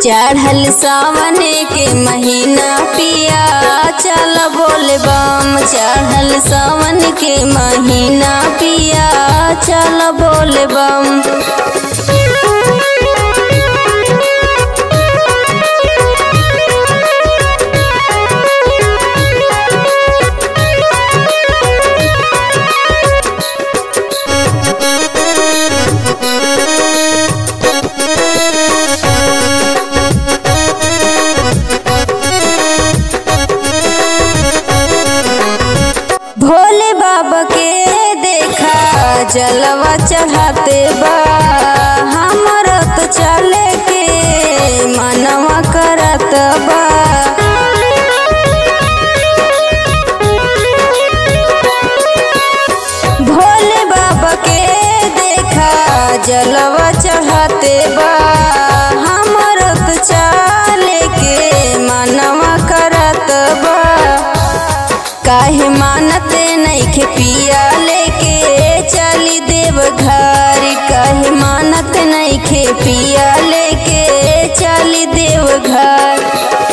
चढ़ल सावन के महीना पिया चल बोल बम चढ़ल सावन के महीना पिया चल बोल बम भोले बाबा के देखा जलवा चढ़ाते बा हमर तो चले के मनवा करत बा भोले बाबा के देखा जलवा चढ़ाते बा हमर तो चले के मनवा करत बा काहे मानते नइखे पिया लेके चली देव घर काहे मानत नइखे पिया लेके चली देव घर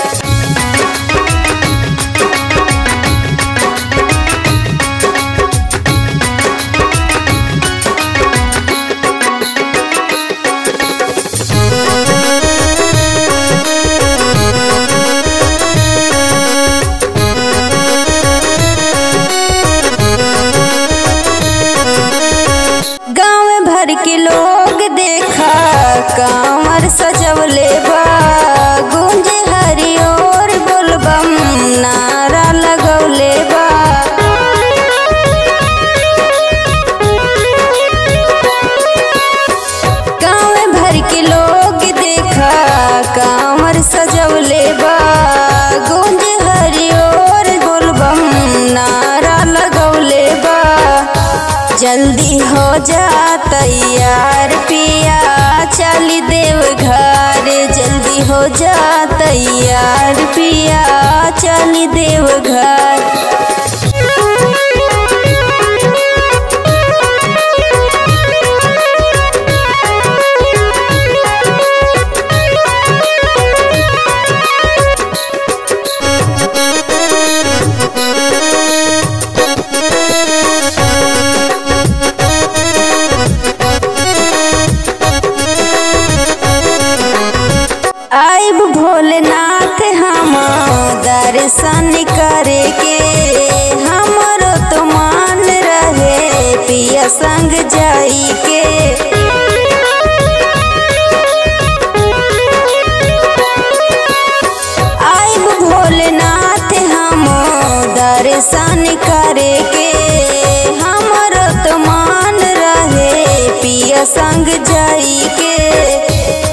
गाँव भर के लोग देखा कांवर सजवले बा गुंजे हरि और बोलबम नारा लगौले बा गाँव भर के लोग देखा कांवर सजवले बा गुंजे हरि और बोलबम नारा लगौले बा जल्दी हो जा तैयार पिया चली देव घर जल्दी हो जा तैयार पिया चली देव घर आइब भोलेनाथ हम दर्शन करे के हमरो तो मान रहे पिया संग जाई के आइब भोलेनाथ हम दर्शन करे के हमरो तो मान रहे पिया संग जाई के